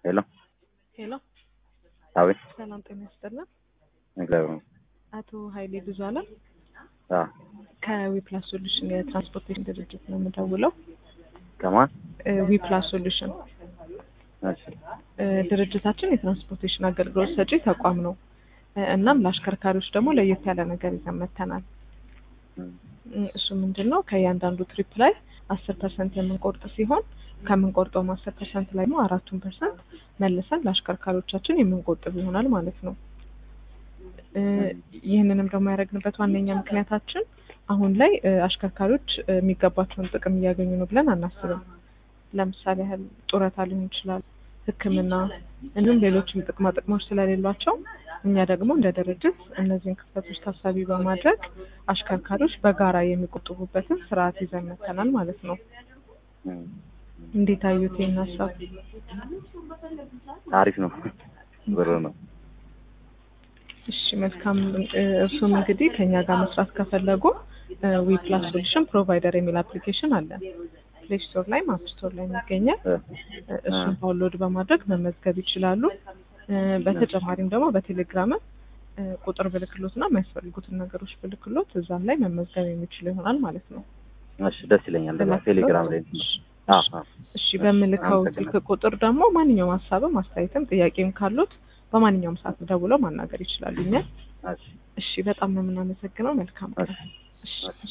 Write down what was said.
ሄሎ ሄሎ አቤት ሰላም ጤና ይስጥልን። እግዚአብሔር ይመስገን። አቶ ኃይሌ ብዙ አለም አዎ ከዊፕላስ ሶሉሽን የትራንስፖርቴሽን ድርጅት ነው የምደውለው። ከማን ዊፕላስ ሶሉሽን እሺ እ፣ ድርጅታችን የትራንስፖርቴሽን አገልግሎት ሰጪ ተቋም ነው። እ፣ እናም ለአሽከርካሪዎች ደግሞ ለየት ያለ ነገር ይዘን መጥተናል። እም፣ እ፣ እሱ ምንድን ነው ከእያንዳንዱ ትሪፕ ላይ አስር ፐርሰንት የምንቆርጥ ሲሆን ከምንቆርጠውም አስር ፐርሰንት ላይ ደግሞ አራቱን ፐርሰንት መልሰን ለአሽከርካሪዎቻችን የምንቆጥብ ይሆናል ማለት ነው። እ፣ ይህንንም ደግሞ ያደረግንበት ዋነኛ ምክንያታችን አሁን ላይ እ፣ አሽከርካሪዎች እ፣ የሚገባቸውን ጥቅም እያገኙ ነው ብለን አናስብም። ለምሳሌ ያህል ጡረታ ሊሆን ይችላል፣ ሕክምና እንዲሁም ሌሎችም ጥቅማ ጥቅሞች ስለሌሏቸው እኛ ደግሞ እንደ ድርጅት እነዚህን ክፍተቶች ታሳቢ በማድረግ አሽከርካሪዎች በጋራ የሚቆጥቡበትን ስርዓት ይዘን መጥተናል ማለት ነው። እም፣ እንዴት አዩት ይህን ሀሳብ? አሪፍ ነው ብሩ ነው እሺ መልካም። እ፣ እርሱም እንግዲህ ከኛ ጋር መስራት ከፈለጉ ዊ ፕላስ ሶሉሽን ፕሮቫይደር የሚል አፕሊኬሽን አለን። ፕሌይ ስቶር ላይ አፕ ስቶር ላይ የሚገኛል። እ፣ እ፣ እሱን ዳውንሎድ በማድረግ መመዝገብ ይችላሉ። እ፣ በተጨማሪም ደግሞ በቴሌግራም እ፣ ቁጥር ብልክሎት እና የሚያስፈልጉትን ነገሮች ብልክሎት እዛም ላይ መመዝገብ የሚችሉ ይሆናል ማለት ነው። እሺ ደስ ይለኛል እንደዛ ቴሌግራም ላይ አዎ አዎ እሺ በምልከው ስልክ ቁጥር ደግሞ ማንኛውም ሀሳብም አስተያየትም ጥያቄም ካሉት በማንኛውም ሰዓት ደውለው ማናገር ይችላሉ። እኛን እሺ እሺ በጣም ነው የምናመሰግነው። መልካም ቀን። እሺ